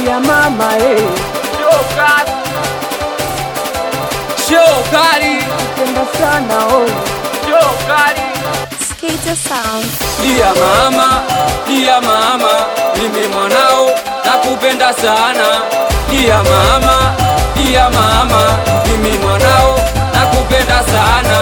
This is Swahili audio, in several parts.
ya mama eh, Shokari, shokari, penda sana oh. shokari. Skater Sound. Dia mama, dia mama, mimi mwanao nakupenda sana. Dia mama, dia mama, mimi mwanao nakupenda sana.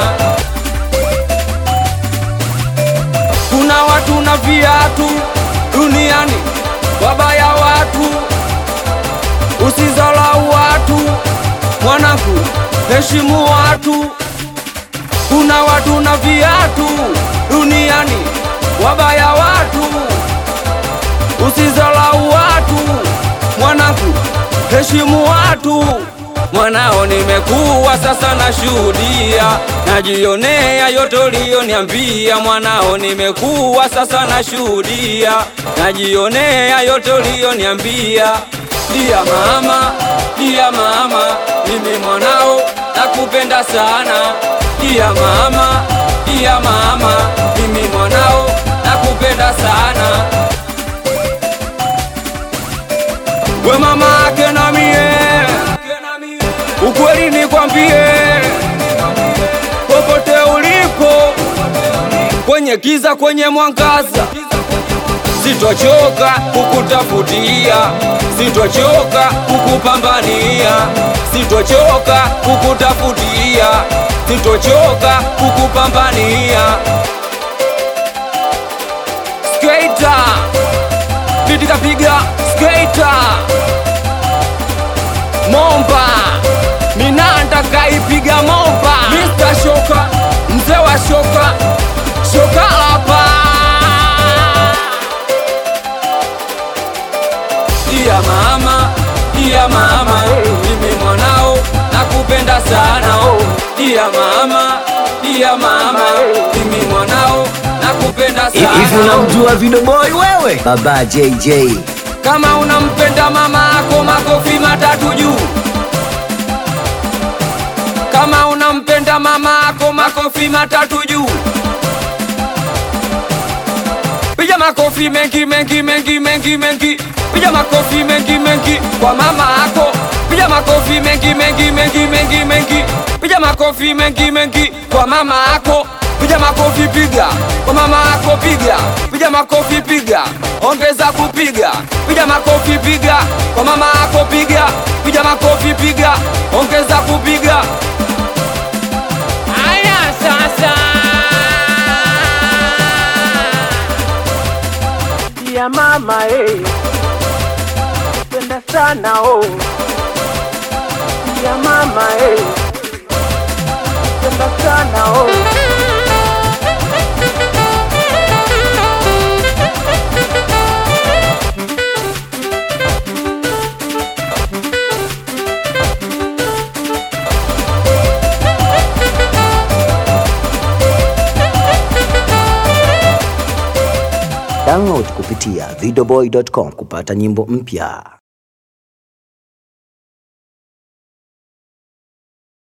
Kuna watu na viatu duniani, wabaya watu, usizalau watu, mwanangu, heshimu watu. Kuna watu na viatu duniani, wabaya watu, usizalau watu, mwanangu, heshimu watu. Mwanao nimekuwa sasa nashuhudia, najionea yote uliyoniambia. Mwanao nimekuwa sasa nashuhudia, najionea yote uliyoniambia. Dia mama, dia mama, mimi mwanao nakupenda sana. Dia mama, dia mama, mimi mwanao nakupenda sana. We mama ake na mie, ukweli nikwambie, popote ulipo, kwenye giza, kwenye mwangaza, sitochoka kukutafutia, sitochoka kukupambania, sitochoka kukutafutia, sitochoka kukupambania. Skater, biti kapiga skater Momba Minanda kaipiga momba Mr. Shoka Mzee wa shoka Shoka hapa Dia mama Dia mama Mimi mwanao Nakupenda sana oh. Dia mama Dia mama Mimi mwanao Nakupenda Hivi sana unamjua Video Boy wewe? Baba JJ. kama unampenda mama ako makofi matatu juu. Kama unampenda mama ako makofi matatu juu. Piga makofi mengi mengi mengi mengi mengi. Piga makofi mengi mengi kwa mama ako. Piga makofi mengi mengi mengi mengi mengi. Piga makofi mengi mengi kwa mama ako. Piga makofi piga kwa mama ako piga. Piga makofi piga. Ongeza kupiga. Piga makofi piga kwa mama ako piga. Piga makofi piga. Ongeza kupiga. Aya sasa. ya mama eh, penda sana oh. ya mama eh, penda sana oh. Download kupitia videoboy.com kupata nyimbo mpya.